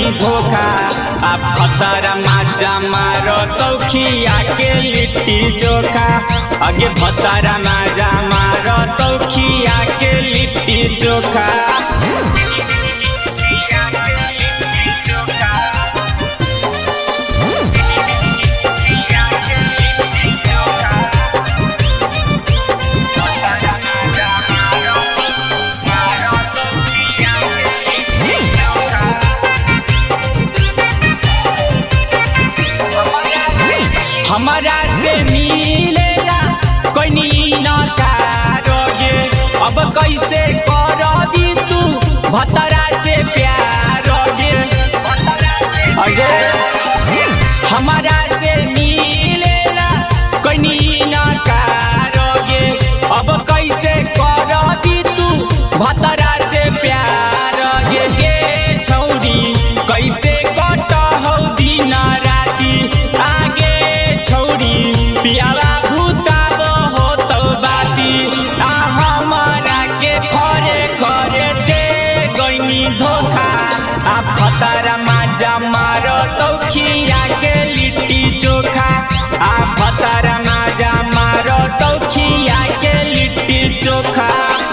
गईनी धोखा आ फतर माजा मारो तौखिया के लिट्टी चोखा आगे फतर माजा मारो तौखिया के लिट्टी चोखा हमारा से मिलेला कोई न कारोगे अब कैसे करबी तू भतरा से प्यारोगे अगे हमारा से मिलेला कोई न कारोगे अब कैसे करबी तू भतरा से प्यारोगे गे छौरी कैसे कटहौ दिन राति आगे छौरी पियावा भूताब हो तो बाती आ हमारा के खरे खरे दे गईनी धोखा आ फतारा माजा मारो तौखिया के लिट्टी चोखा आ फतारा माजा मारो तौखिया के लिट्टी चोखा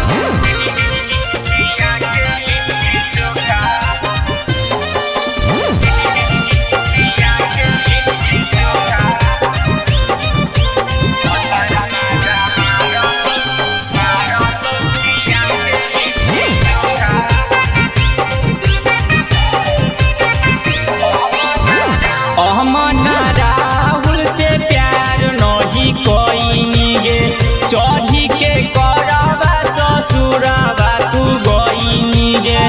अहमना राहुल से प्यार नहीं कोई गे चढ़ी के करबा ससुरबा तू गईनी गे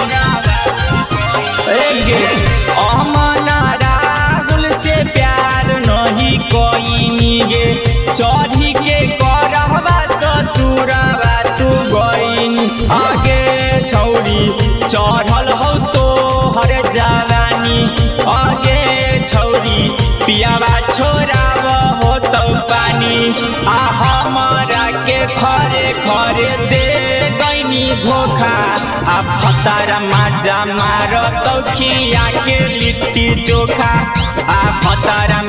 ए गे अहमना राहुल से प्यार नहीं कोई गे चढ़ी के करबा ससुरबा तू गईनी आगे छौरी चढ़ल हो तो हर जवानी आगे छौरी पियावा छोराव हो तो पानी आ हमारा के खरे खरे दे गईनी धोखा आ फतारा माजा मारो तौखिया के लिट्टी चोखा आ फतारा